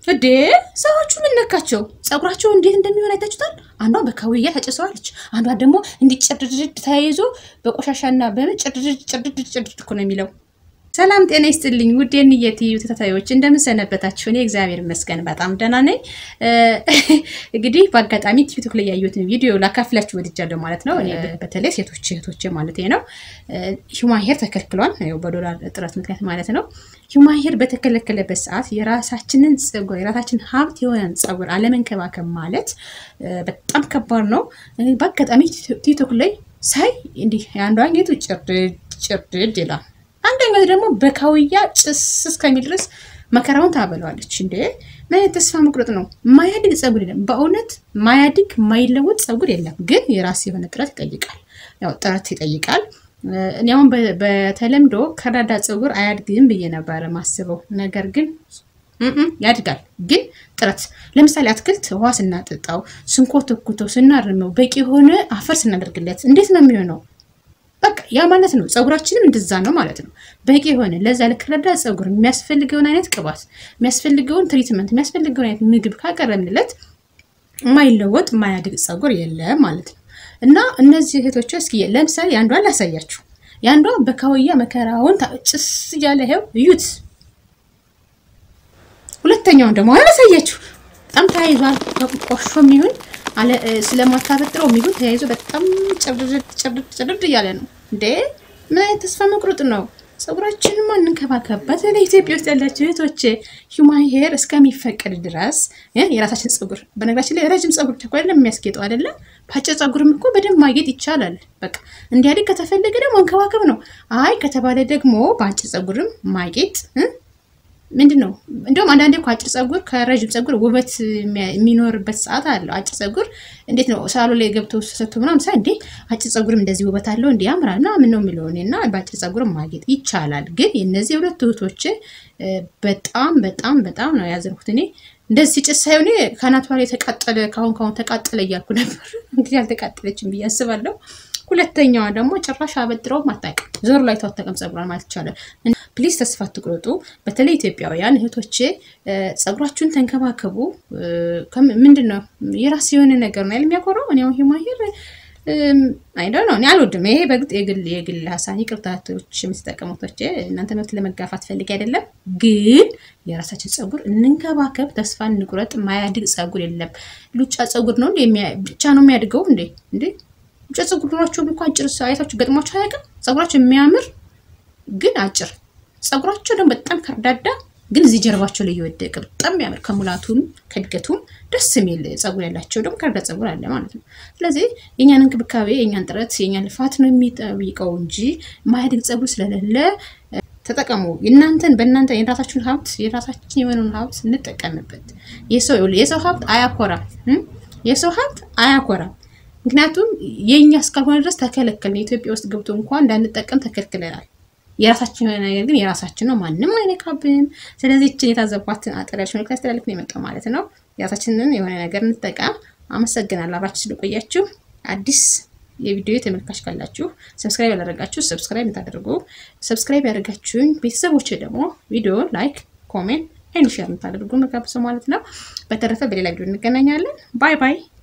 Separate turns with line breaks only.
እዴ ሰዎቹ ምን ነካቸው? ፀጉራቸው እንዴት እንደሚሆን አይታችሁታል? አንዷ በካውያ ተጭሰዋለች። አንዷ ደግሞ እንዲህ ጭርድድ ተያይዞ በቆሻሻና በምን ጭርድድ ጭርድድ ጭርድድ እኮ ነው የሚለው። ሰላም ጤና ይስጥልኝ ውድ የንየት ዩ ተከታታዮች እንደምን ሰነበታችሁ? እኔ እግዚአብሔር ይመስገን በጣም ደህና ነኝ። እንግዲህ በአጋጣሚ ቲክቶክ ላይ ያየሁትን ቪዲዮ ላካፍላችሁ ወድጃለሁ ማለት ነው። እኔ በተለይ ሴቶች እህቶቼ ማለት ነው ሂውማን ሄር ተከልክሏል፣ ያው በዶላር እጥረት ምክንያት ማለት ነው። ሂውማን ሄር በተከለከለበት ሰዓት የራሳችንን ፀጉር የራሳችን ሀብት የሆነን ፀጉር አለመንከባከብ ማለት በጣም ከባድ ነው። በአጋጣሚ ቲክቶክ ላይ ሳይ እንዲህ የአንዷ ጌቱ ጭርድድ ጭርድድ ይላል አንደኛው ደግሞ በካውያ ጭስ እስከሚል ድረስ መከራውን ታበለዋለች። እንዴ ምን አይነት ተስፋ መቁረጥ ነው? ማያድግ ፀጉር የለም። በእውነት ማያድግ ማይለወጥ ፀጉር የለም። ግን የራስ የሆነ ጥረት ይጠይቃል። ያው ጥረት ይጠይቃል። እኔ አሁን በተለምዶ ከርዳዳ ፀጉር አያድግም ብዬ ነበረ ማስበው። ነገር ግን ያድጋል። ግን ጥረት ለምሳሌ አትክልት ውሃ ስናጠጣው፣ ስንኮተኩተው፣ ስናርመው፣ በቂ የሆነ አፈር ስናደርግለት እንዴት ነው የሚሆነው? በቃ ያ ማለት ነው። ፀጉራችንም እንደዛ ነው ማለት ነው። በቂ የሆነ ለዛ ለከርዳዳ ፀጉር የሚያስፈልገውን አይነት ቅባት፣ የሚያስፈልገውን ትሪትመንት፣ የሚያስፈልገውን አይነት ምግብ ካቀረብንለት የማይለወጥ የማያድግ ፀጉር የለም ማለት ነው። እና እነዚህ እህቶች እስኪ ለምሳሌ የአንዷን ላሳያችሁ። የአንዷ በካውያ መከራውን ጭስ እያለ ይኸው እዩት። ሁለተኛውን ደግሞ አላሳያችሁ። በጣም ተያይዟል። ቆሾ የሚሆን ስለማታበጥረው የሚሆን ተያይዞ በጣም ጭርድድ እያለ ነው። እንዴ ምን አይነት ተስፋ መቁረጥ ነው? ፀጉራችንን ማንንከባከብ። በተለይ ኢትዮጵያ ውስጥ ያላቸው እህቶቼ ሂውማን ሄር እስከሚፈቀድ ድረስ የራሳችን ፀጉር፣ በነገራችን ላይ ረጅም ፀጉር ብቻ አይደለም የሚያስጌጠው አይደለም። በአጭር ፀጉርም እኮ በደንብ ማጌጥ ይቻላል። በቃ እንዲያድግ ከተፈለገ ደግሞ መንከባከብ ነው። አይ ከተባለ ደግሞ በአጭር ፀጉርም ማጌጥ ምንድን ነው እንዲሁም አንዳንዴ እኮ አጭር ፀጉር ከረዥም ፀጉር ውበት የሚኖርበት ሰዓት አለው። አጭር ፀጉር እንዴት ነው ሳሎ ላይ ገብቶ ሰቶ ምናምን ሳይ እንዴ አጭር ፀጉርም እንደዚህ ውበት አለው እንዲ ያምራል ምናምን ነው የሚለው እና በአጭር ፀጉር ማጌጥ ይቻላል። ግን የእነዚህ ሁለት እህቶች በጣም በጣም በጣም ነው ያዘንኩት እኔ እንደዚህ ሲጭስ ሳይሆን ከአናቷ ላይ የተቃጠለ ካሁን ካሁን ተቃጠለ እያልኩ ነበር። እንግዲህ አልተቃጠለችም ብዬ አስባለሁ። ሁለተኛዋ ደግሞ ጭራሽ አበጥረው አታውቅም። ዞር ላይ ታጠቀም ፀጉሯን ማለት ይቻላል። ፕሊዝ ተስፋ አትቁረጡ። በተለይ ኢትዮጵያውያን እህቶቼ ፀጉራችሁን ተንከባከቡ። ምንድን ነው የራስ የሆነ ነገር ነው የሚያኮረው። እኔ አሁን ሂውማን ሄር አይደ ነው እኔ አልወድም። ይሄ በግጥ የግል የግል ሀሳብ ይቅርታቶች የምትጠቀሙቶች እናንተ መብት ለመጋፋት ፈልግ አይደለም፣ ግን የራሳችን ፀጉር እንንከባከብ። ተስፋ እንቁረጥ። ማያድግ ፀጉር የለም። ሉጫ ፀጉር ነው ብቻ ነው የሚያድገው እንዴ እንዴ ብቻ ፀጉር ኖሯቸው እንኳን አጭር አይታችሁ ገጥሟቸው አያውቅም። ፀጉራቸው የሚያምር ግን አጭር፣ ፀጉራቸው ደግሞ በጣም ከርዳዳ ግን እዚህ ጀርባቸው ላይ እየወደቀ በጣም የሚያምር ከሙላቱም ከእድገቱም ደስ የሚል ፀጉር ያላቸው ደግሞ ከርዳ ፀጉር አለ ማለት ነው። ስለዚህ የእኛን እንክብካቤ የእኛን ጥረት የእኛን ልፋት ነው የሚጠይቀው እንጂ ማያድግ ፀጉር ስለሌለ ተጠቀሙ። እናንተን በእናንተ የራሳችሁን ሀብት የራሳችን የሆነውን ሀብት እንጠቀምበት። የሰው ሀብት አያኮራም። የሰው ሀብት አያኮራም። ምክንያቱም የእኛ እስካልሆነ ድረስ ተከለከልን። ኢትዮጵያ ውስጥ ገብቶ እንኳን እንዳንጠቀም ተከልክለናል። የራሳችን የሆነ ነገር ግን የራሳችን ነው፣ ማንም አይነካብንም። ስለዚህ ይችን የታዘቧትን አጠር ያለች መልዕክት ያስተላልፍ ነው የመጣው ማለት ነው። የራሳችንን የሆነ ነገር እንጠቀም። አመሰግናለሁ አብራችሁ ስለቆያችሁ። አዲስ የቪዲዮ ተመልካች ካላችሁ ሰብስክራይብ ያላደረጋችሁ ሰብስክራይብ የምታደርጉ ሰብስክራይብ ያደርጋችሁኝ ቤተሰቦች ደግሞ ቪዲዮ ላይክ፣ ኮሜንት ኤንድ ሼር የምታደርጉ መጋብሰው ማለት ነው። በተረፈ በሌላ ቪዲዮ እንገናኛለን። ባይ ባይ።